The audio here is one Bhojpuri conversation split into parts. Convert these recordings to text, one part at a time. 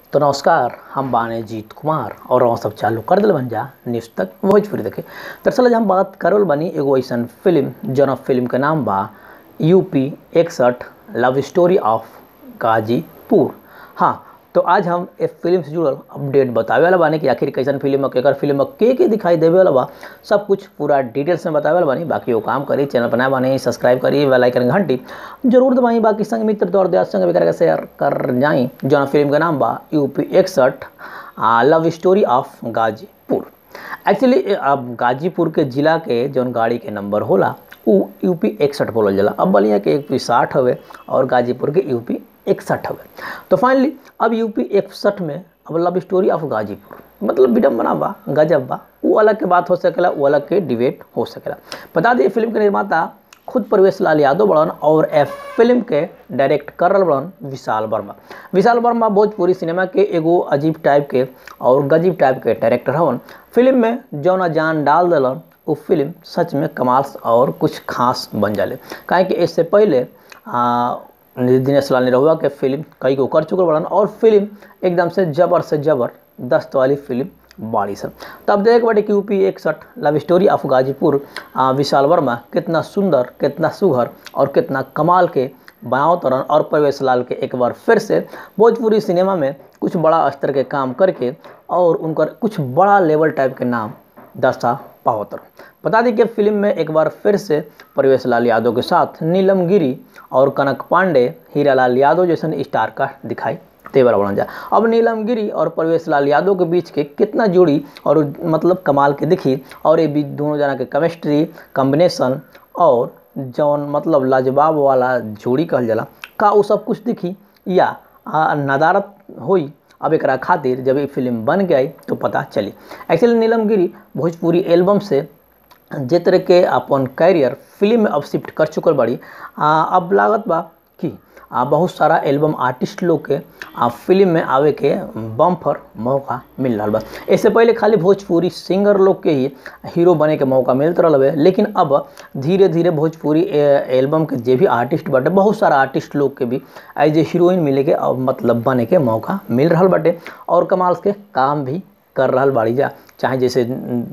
तो नमस्कार हम बाने जीत कुमार और हम सब चालू कर दिल बन जा न्यूज़ तक भोजपुरी देखे दरअसल आज हम बात करल बनी एगो ऐसन फिल्म जौन फिल्म के नाम बा यूपी इकसठ लव स्टोरी ऑफ गाजीपुर हाँ तो आज हम इस फिल्म से जुड़ल अपडेट बतावे वाला बानी कि आखिर कैसन फिल्म है केकर फिल्म है के के दिखाई देवे वाला बा सब कुछ पूरा डिटेल्स में बतावे वाला बानी बाकी वो काम करी चैनल बनाए बानी सब्सक्राइब करी बेल आइकन घंटी जरूर दबाई बाकी संग मित्र दौर दिया संग भी करके शेयर कर जाई जौन फिल्म का नाम बा यूपी इकसठ love story of Ghazipur actually अब गाजीपुर के जिला के जौन गाड़ी के नंबर होला उ यूपी इकसठ बोलल जाला अब बलिया के यूपी साठ हवे और गाजीपुर के यूपी इकसठ हवे तो फाइनली अब यूपी इकसठ में अब लव स्टोरी ऑफ गाजीपुर मतलब विडम्बना बा गजब बा वो अलग के बात हो सकेला वो अलग के डिबेट हो सकेला बता दिए फिल्म के निर्माता खुद प्रवेश लाल यादव बड़न और ए फिल्म के डायरेक्ट कर रहा बड़न विशाल वर्मा विशाल वर्मा भोजपुरी सिनेमा के एगो अजीब टाइप के और गजीब टाइप के डायरेक्टर हवन फिल्म में जौना जान डाल दिलन वो फिल्म सच में कमाल और कुछ खास बन जाले काहे कि इससे पहले आ, दिनेश लाल निरहुआ के फिल्म कई को कर चुकल बड़न और फिल्म एकदम से जबर से जबर दस्त वाली फिल्म बाड़ी सब तब देख बटे कि यूपी इकसठ love story of Ghazipur Vishal Verma कितना सुंदर कितना सुघर और कितना कमाल के बनाओ तरन और प्रवेश लाल के एक बार फिर से भोजपुरी सिनेमा में कुछ बड़ा स्तर के काम करके और उनकर कुछ बड़ा लेवल टाइप के नाम दस्ता पावतर बता दें कि फिल्म में एक बार फिर से प्रवेश लाल यादव के साथ नीलम गिरी और कनक पांडे हीरालाल यादव जैसन स्टार का दिखाई तेवर बन जा अब नीलम गिरी और प्रवेश लाल यादव के बीच के कितना जोड़ी और मतलब कमाल के दिखी और ये बीच दोनों जना के केमिस्ट्री कॉम्बिनेशन और जौन मतलब लाजवाब वाला जोड़ी कहल जाला का वो सब कुछ दिखी या नदारत हुई अब एक खातिर जब ये फिल्म बन गई तो पता चली एक्चुअली नीलम गिरी भोजपुरी एल्बम से जे तरह के अपन कैरियर फिल्म में अब शिफ्ट कर चुकल बड़ी आ, अब लागत बा कि आ, बहुत सारा एल्बम आर्टिस्ट लोग के आ, फिल्म में आवे के बम्फर मौका मिल रहा बा इससे पहले खाली भोजपुरी सिंगर लोग के ही हीरो बने के मौका मिलत रहा है लेकिन अब धीरे धीरे भोजपुरी एल्बम के जे भी आर्टिस्ट बाटे बहुत सारा आर्टिस्ट लोग के भी एज ए हीरोइन मिले के अब मतलब बने के मौका मिल रहा बाटे और कमाल के काम भी कर रहा बाड़ी जा चाहे जैसे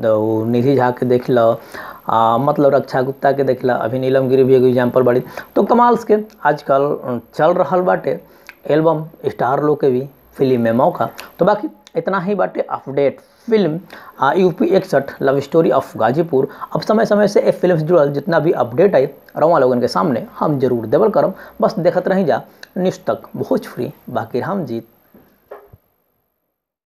निधि झा के देख लो आ, मतलब रक्षा गुप्ता के देख ला अभी नीलम गिरी भी एगो एग्जाम्पल बड़ी तो कमाल्स के आजकल चल रहा बाटे एल्बम स्टार लोग के भी फिल्म में मौका तो बाकी इतना ही बाटे अपडेट फिल्म यूपी इकसठ लव स्टोरी ऑफ गाजीपुर अब समय समय से ए फिल्म से जुड़ल जितना भी अपडेट आई रवा लोगन के सामने हम जरूर देवल करम बस देखत रही जा न्यूज़ तक भोजपुरी बाकी हम जीत